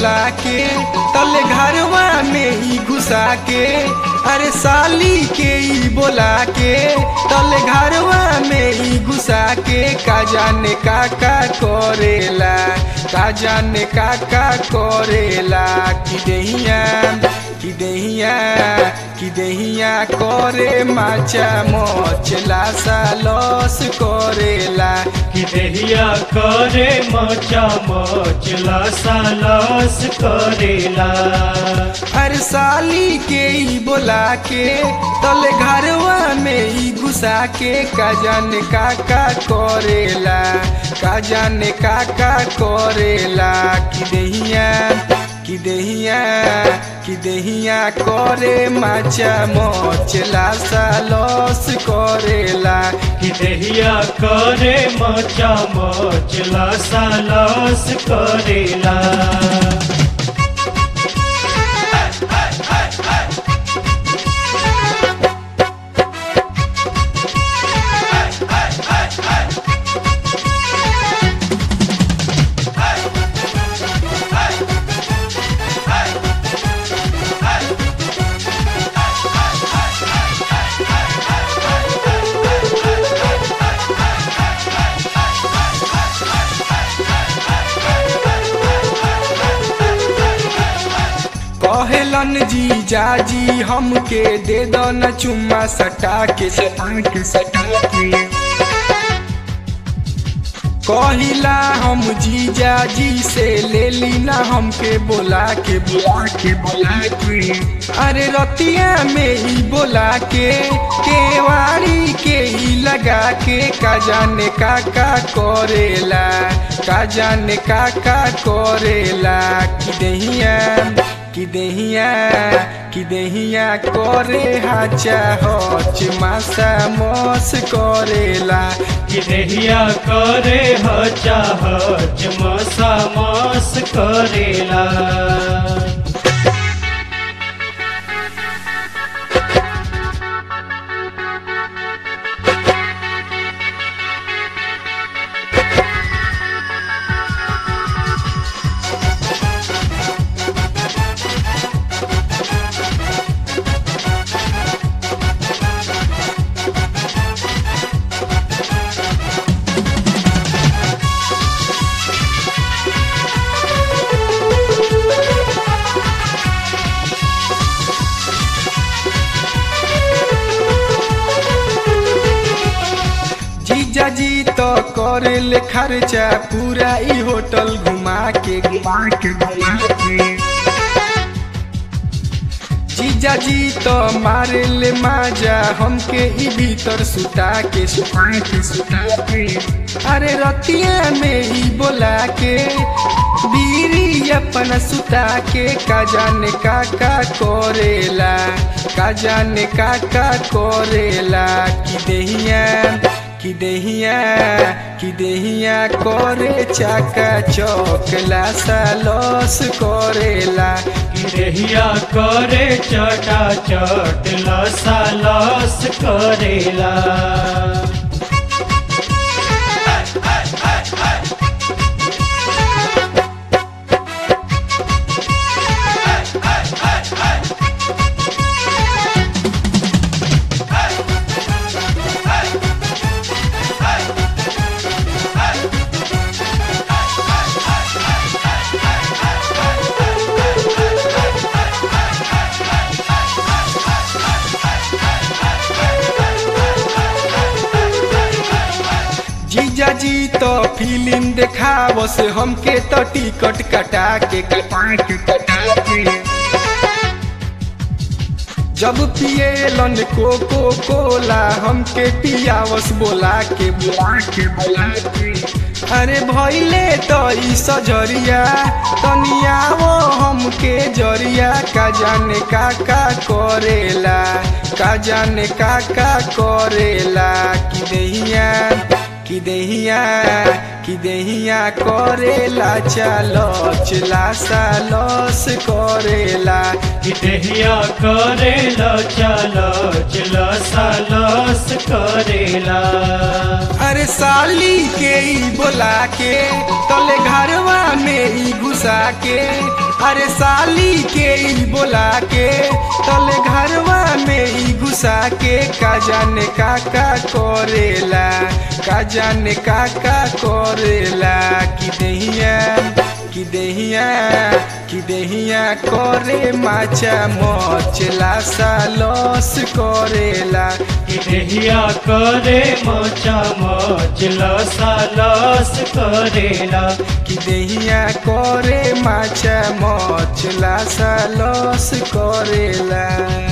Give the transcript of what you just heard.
बोला के तले घरवा में ही घुसा के अरे साली के ही बोला के तले घरवा में ही घुसा के का जाने का का करेला का जाने का का करेला कि दहिया कि दहिया कि दहिया करे माचा मोचला सा लॉस करेला कि देहिया करे मचा मचला सालस करेला हर साली के ही बोला के तले घरवा में ही घुसा के का जाने का का करेला का जाने का का करेला कि दहिया कि दहिया कि दहिया करे माचा मोचला सा लॉस करेला कि देहिया करे मचा मचला सालस करेला कहेलन जी जाजी हमके दे दो न चुम्मा सटा के सटा के सटा के कहिला हम जीजा जी से ले ली ना हमके बोला के बोला के बोला के अरे रतिया में ही बोला के केवाड़ी के ही लगा के का जाने का का करेला का जाने का का करेला कि दहिया कि दहिया कि दहिया करे हाचा हच मासा मस करेला कि देहिया करे हचा हच मसा मस करेला जीजा जी तो करे ले खर्चा पूरा ई होटल घुमा के घुमा के घुमा के जीजा जी तो मारे ले माजा हमके ई भीतर सुता के सुता के सुता के अरे रतिया में ही बोला के बीरी अपन सुता के का जाने का का करेला का जाने का का करेला कि दहिया कि दहिया कि दहिया करे चाका चौकला सा लॉस करेला कि देहिया करे चटा चट लसा लस करेला जीजा जी तो फिल्म देखाव से हमके तो टिकट कटा के कटा के कटा के जब पिएलन कोको कोला हमके पियावस बोला के बोला के बोला के अरे भैले तो ई सजरिया तनियावो हमके जरिया का जाने का का करेला का जाने का का करेला कि दहिया कि कि देहिया कि देहिया करेला चलच लासा लस करेला कि देहिया करेला चलो चलो सालस करेला अरे साली के ई बोला के तले घरवा में ई घुसा के अरे साली के ई बोला के तले घरवा में ई घुसा के का जाने का का करेला का जाने का का करेला कि देहिया कि देहिया कि देहिया करे माचा मचला सा लस करेला कि देहिया करे मोचा मोचला सालस करेला कि देहिया करे माचा मचला सा लस करेला